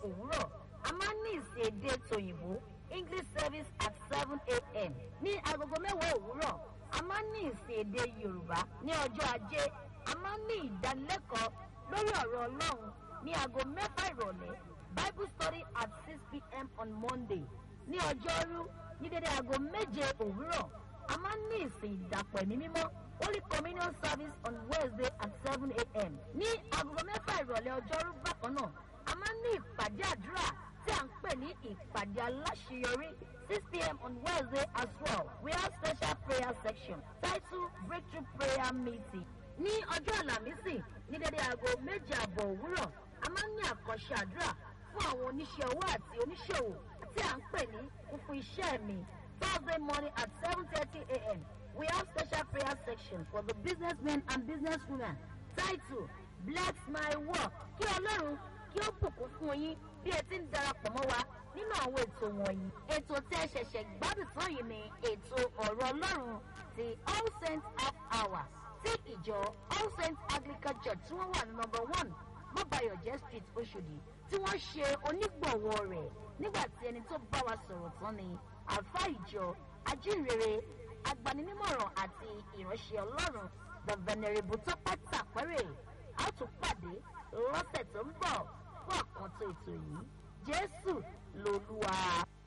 òwúrọ̀ a máa ń ní ìsìn èdè tòyìnbó english service at seven a.m. ní agogo mẹ́wàá òwúrọ̀ a máa ń ní ìsìn èdè yorùbá ní ọjọ́ ajé a máa ń ní ìdánilẹ́kọ̀ọ́ lórí ọ̀rọ̀ ọlọ́run ní aago mẹ́fà ìrọ̀lẹ́ bible study at six pm on monday ní ọjọ́rú ní dédé aago méje òwúrọ̀ a máa ń ní ìsìn ìdàpọ̀ ẹ̀mí mímọ́ holy communion service on wednesday at seven a.m. ní aago mẹ́fà ìrọ̀lẹ́ ọjọ́rú bákan náà a máa ń ní ìpàdé àdúrà tí à ń pè ní ìpàdé aláṣeyọrí six pm on wednesday as well we have special prayer section titled breakthrough prayer meeting ní ọjọ́ àlàmísì ní dédé aago méje àbọ̀ òwúrọ̀ a máa ń ní àkànṣe àdúrà fún àwọn oníṣẹ́ owó àti oníṣòwò tí à ń pè ní kúkú iṣẹ́ mi thursday morning at seven thirty a.m. we have special prayer section for the businessmen and businesswomen titled bless my work kí ọlọ́run kí ó bùkún fún yín bí ẹ ti ń darapọ̀ mọ́ wa nínú àwọn ètò wọ̀nyí. ètò tí ẹ ṣẹ̀ṣẹ̀ gbádùn tán yìí ni ètò ọ̀rọ̀ ọlọ́run ti all saints half hour tí ìjọ all saints anglican church tí wọ́n wà ní number one mọ́bàyọ̀jẹ́ street oṣòdì tí wọ́n ṣe onígbọ̀wọ́ rẹ̀ nígbà tí ẹni tó bá wa sọ̀rọ̀ tán ni àlùfáà ìjọ ajínrere agbaninímọ̀ràn àti ìránṣẹ́ ọlọ́run the venerable tọ́pẹ́ tàpẹ́rẹ́ a ó tún pàdé lọ́sẹ̀ tó ń bọ̀ fún àkàntó ètò yìí jésù lolúwa.